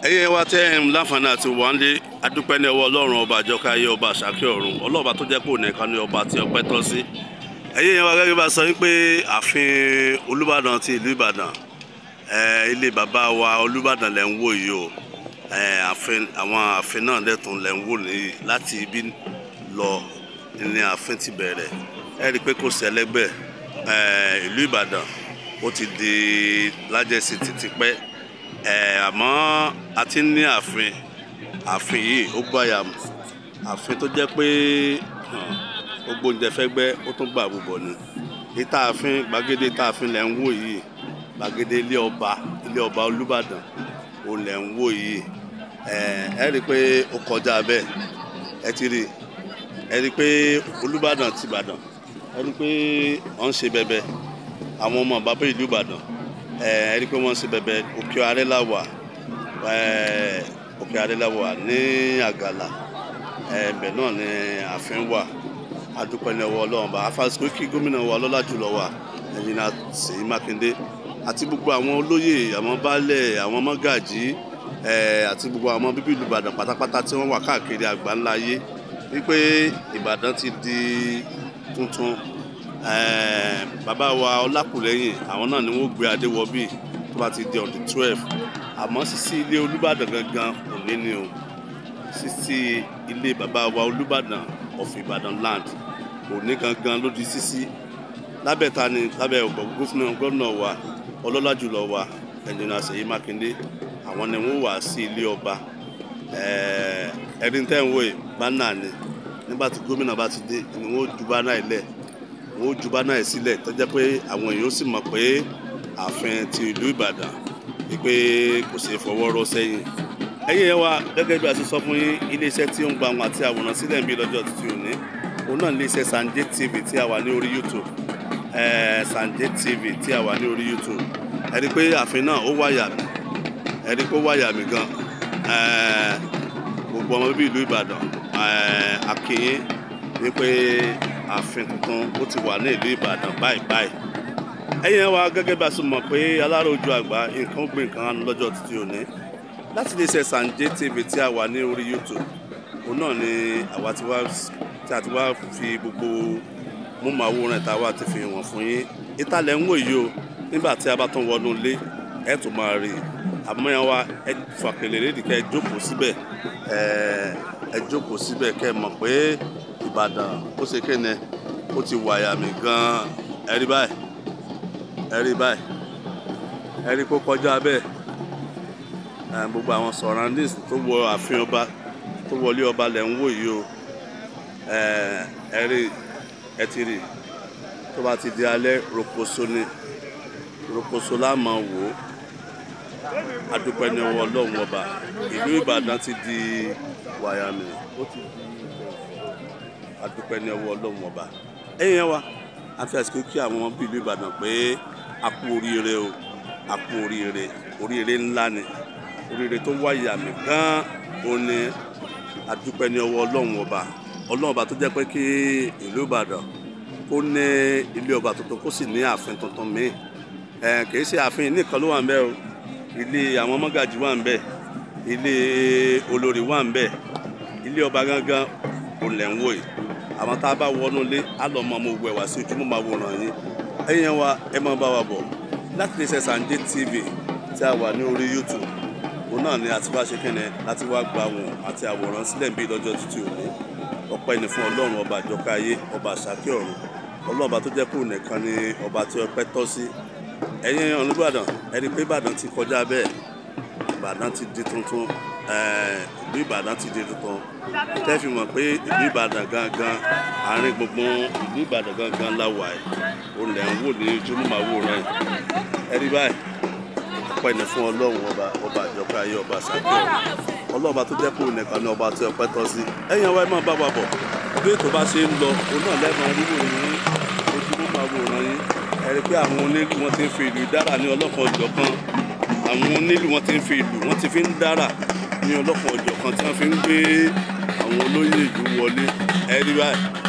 ẹ̀yin wa tẹ́ ẹ̀ ń láǹfààní àti wàndé adúpẹ́ ní ọwọ́ ọlọ́run ọba àjọká ayé ọba àṣàkẹ́ ọ̀run ọlọ́ọ̀bá tó jẹ́ pé òun nìkan ní ọba tí ọpẹ́ tọ́ sí ẹ̀yin wa gẹ́gẹ́ bá sọ wípé ààfin olúbàdàn ti ìlú ìbàdàn ẹ̀, ilé bàbá wa olúbàdàn lẹ̀ ń wò yìí o ẹ̀, ààfin àwọn ààfin náà lẹ́tùn lẹ̀ ń wò nìyí láti ibi lọ ní ààfin ti bẹ̀rẹ̀ ẹ rí i pé kò sẹ́lẹ́gbẹ̀ ẹ̀, ìlú ìbàdàn ó ti di lájẹsí títí pẹ́ ẹ̀, àmọ́ a ti ń ní ààfin ààfin yìí ó gbàyà mú ààfin tó jẹ́ pé hàn, gbogbo oúnjẹ fẹ́ gbẹ́ ó tún gbà bùbọ̀ ni ìta ààfin gbàgede ìta ààfin lẹ̀ ń wò yìí gbàgede ilé ọba ilé ọba olúbàdàn òun lẹ̀ ń wò yìí ẹ̀, ẹ rí i pé ó kọjá bẹ́ẹ̀ ẹ ti rí i ẹ rí i pé olúbàdàn ti ìbàdàn ẹ rí i pé wọ́n ń ṣe bẹbẹ àwọn ọmọ bàbá ìlú ìbàdàn ẹ ẹ rí i pé wọ́n ń ṣe bẹbẹ òkè arẹ́là wà ẹ òkè arẹ́là wà ní àgàlà ẹ ibẹ̀ náà ni ààfin wà adúpẹ́ ní ọwọ́ ọlọ́run bá afásitì kí gómìnà wa lọ́lá jùlọ wà ẹ̀yìn náà Ṣèyí Mákindé àti gbogbo àwọn olóyè àwọn baálẹ̀ àwọn mọ́gàjí ẹ̀ àti gbogbo àwọn bíbí ìlú Ìbàdàn pátápátá tí wọ́n wà káàkiri àgbáńlá ayé wípé Ìbàdàn ti di tuntun ẹ̀ bàbá wa Ọlákùlẹ́yìn àwọn náà ni wọ́n gbé adé wọ bíi tó bá ti di on the twelve àmọ́ sísí ilé Olúbàdàn gangan òní ni o sísí ilé bàbá wa Olúbàdàn of Ìbàdàn land òní gangan ló di sísí lábẹ́ ta ni lábẹ́ gómìnà gómìnà wa ọlọ́lá jùlọ wa ẹnjìnà Ṣèyí Mákindé àwọn ni wọ́n wà sí ilé ọba ẹni tẹ́ ń wò yìí bánà ni nígbà tí gómìnà bá ti dé ni wọ́n ju bánà yìí lẹ̀ wọ́n ju bánà yìí sílẹ̀ tó jẹ́ pé àwọn èèyàn ó sì mọ̀ pé ààfin ti ìlú Ìbàdàn wípé kò ṣeé fọwọ́ rọ́ sẹ́yìn ẹ̀yin yẹn wa gẹ́gẹ́ bí a ti sọ fún yín iléeṣẹ́ tí ó ń gba àwọn àti àwòrán sílẹ̀ ń bí lọ́jọ́ títí òní òun náà iléeṣẹ́ Sanje TV tí a wà ní orí YouTube ẹ̀ẹ́ Sanje TV tí a wà ní orí YouTube ẹ rí i pé ààfin náà ó wáyà mí ẹ rí i pé ó wáyà mí gan ẹ̀ẹ́ gbogbo ọmọ bíbí ìlú Ìbàdàn ẹ̀ẹ́ akínyín wípé ààfin tuntun ó ti wà ní ìlú Ìbàdàn báyìí báyìí ẹ̀yin yẹn wa gẹ́gẹ́ bí a ti mọ̀ pé aláròjú àgbà nǹkan ó gbé nǹkan lọ́jọ́ títí òní láti lè ṣe Sanje TV tí a wà ní orí YouTube òun náà ni àwa ti wá tí a ti wá fi gbogbo múmàwòrán ìta wa ti fi hàn fún yín ìtàlẹ̀ ń wò yìí o nígbà tí a bá tún wọnú ilé ẹ tún máa rí i àmọ́ yẹn wa ẹ fàkèlè lédi kẹ́ ẹ jókòó síbẹ̀ ẹ ẹ jókòó síbẹ̀ kẹ́ ẹ mọ̀ pé Ìbàdàn ó ṣe kéne ó ti wàyà mí gan-an ẹ rí báyìí ẹ rí báyìí ẹ rí kó kọjá bẹ́ẹ̀ gbogbo àwọn surroundings tó wọ ààfin ọba tó wọlé ọba lẹ̀ ń wò yìí o ẹ rí ẹ ti rí tó bá ti di alẹ́ rokoṣo ni rokoṣo la máa wò ó adúpẹ́ ní ọwọ́ ọlọ́run ọba ìlú Ìbàdàn ti di wàyàmì ó ti di adúpẹ́ ní ọwọ́ ọlọ́run ọba ẹ̀yìn yẹn wa a fi àsìkò kí àwọn ọmọ bíi ìlú Ìbàdàn pé a kú oríire o a kú oríire oríire ńlá ni oríire tó wáyà mí gan ó ní adúpẹ́ ní ọwọ́ ọlọ́run ọba ọlọ́run ọba tó jẹ́ pé kí ìlú ìbàdàn kó ní ilé ọba tuntun kó sì ní ààfin tuntun míì ẹ kìí ṣe ààfin nìkan ló wà ń bẹ o ilé àwọn mọ́gàjì wà ń bẹ ilé olórí wà ń bẹ ilé ọba gangan ò lẹ̀ ń wò yìí àwọn tá a bá wọnú ilé á lọ mọ ọmọ òwú ẹ̀ wá sí ojúmọ́ máa wòran yín ẹ̀yin wa ẹ máa bá wa bọ̀ láti lè ṣe Sanje TV tí a wà ní orí YouTube òun náà ni àti wá ṣe kẹ́nẹ̀ láti wá gba wọn àti àwòrán sílẹ̀ ń bí lọ́jọ́ títí òní ọpẹ́ ni fún ọlọ́run ọba àjọká ayé ọba àṣàkẹ́ ọ̀run ọlọ́run ọba tó jẹ́ kó nìkan ni ọba tí ọpẹ́ tọ́ sí ẹ̀yin Olúbàdàn ẹni pé Ìbàdàn ti kọjá bẹ́ẹ̀ Ìbàdàn ti di tuntun ìlú Ìbàdàn ti di tuntun tẹ́ fi mọ̀ pé ìlú Ìbàdàn gangan àárín gbùngbùn ìlú Ìbàdàn gangan láwà ẹ̀ òun lẹ̀ ń wò ní ojúmọ́ ẹ̀rí báyìí ọpẹ́ ni fún ọlọ́run ọba ọba àjọpẹ́ ayé ọba ṣàkíyọ ọlọ́ọ̀ba tó jẹ́ kó nìkan ní ọba tí ọpẹ́ tọ́ sí ẹ̀yin ọwọ́ ẹ máa bá wa bọ̀ bí ètò bá ṣe ń lọ òun náà lẹ́ẹ̀mọ rírò yín ojúmọ́ máa wòran yín ẹ rí i pé àwọn onílù wọn ti ń fi ìlú dára ní ọlọ́kan ọjọ́ kan àwọn onílù wọn ti ń fi ìlú wọn ti fi ń dára ní ọlọ́kan ọjọ́ kan tí wọ́n fi ń gbé àwọn olóyè ìlú wọlé ẹ rí báyìí